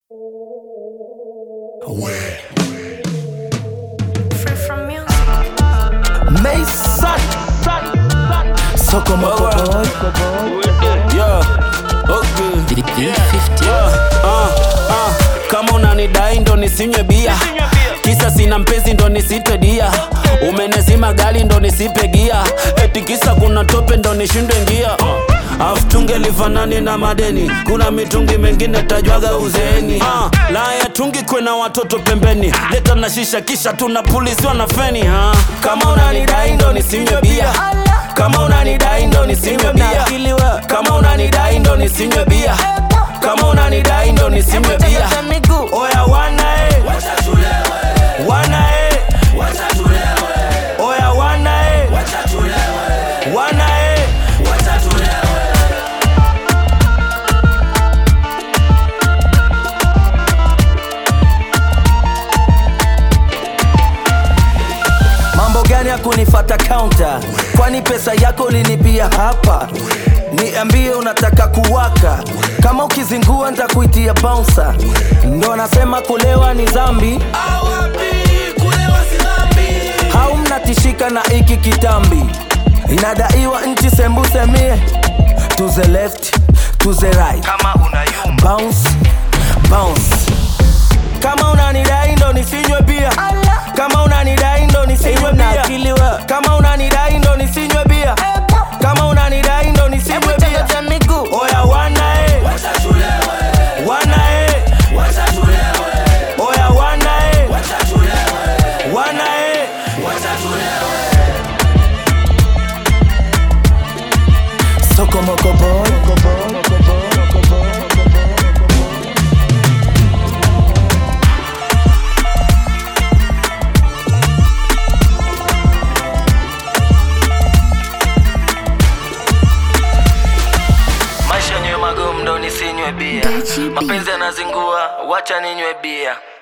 Free from music. Mason Soko moko boy Yeah, okay. Yeah, uh, uh. Kama unanidai ndo nisinywe bia kisa sina mpenzi ndo nisite dia umenezima gali ndo nisipe gia eti kisa kuna tope ndo nishindwe ngia afu tunge lifanani na madeni kuna mitungi mengine tajwaga uzeeni uh, la ya tungi kwena watoto pembeni leta na shisha kisha tunapuliziwa na feni uh. kama unanidai ndo nisinywe bia kama unanidai ndo nisinywe bia kama unanidai ndo nisinywe bia kama unanidai ndo nisinywe bia oya wana e wana e oya wana e wana e Mambo gani ya kunifata counter Kwani pesa yako linipia hapa Niambie unataka kuwaka Kama ukizingua nitakuitia bouncer Ndo nasema kulewa ni zambi Hau mnatishika na iki kitambi Inadaiwa nchi sembusemie To the left, to the right kama unayumba bounce bounce kama unanidai ndo nisinywe bia kama unanidai ndo nisinywe bia kama unanidai ndo nisinywe bia kama unanidai ndo nisinywe bia oya wana e wana e oya wana e wana e soko moko boy maisha nywe magumu ndo nisinywe bia Gachi B. mapenzi yanazingua wacha ninywe bia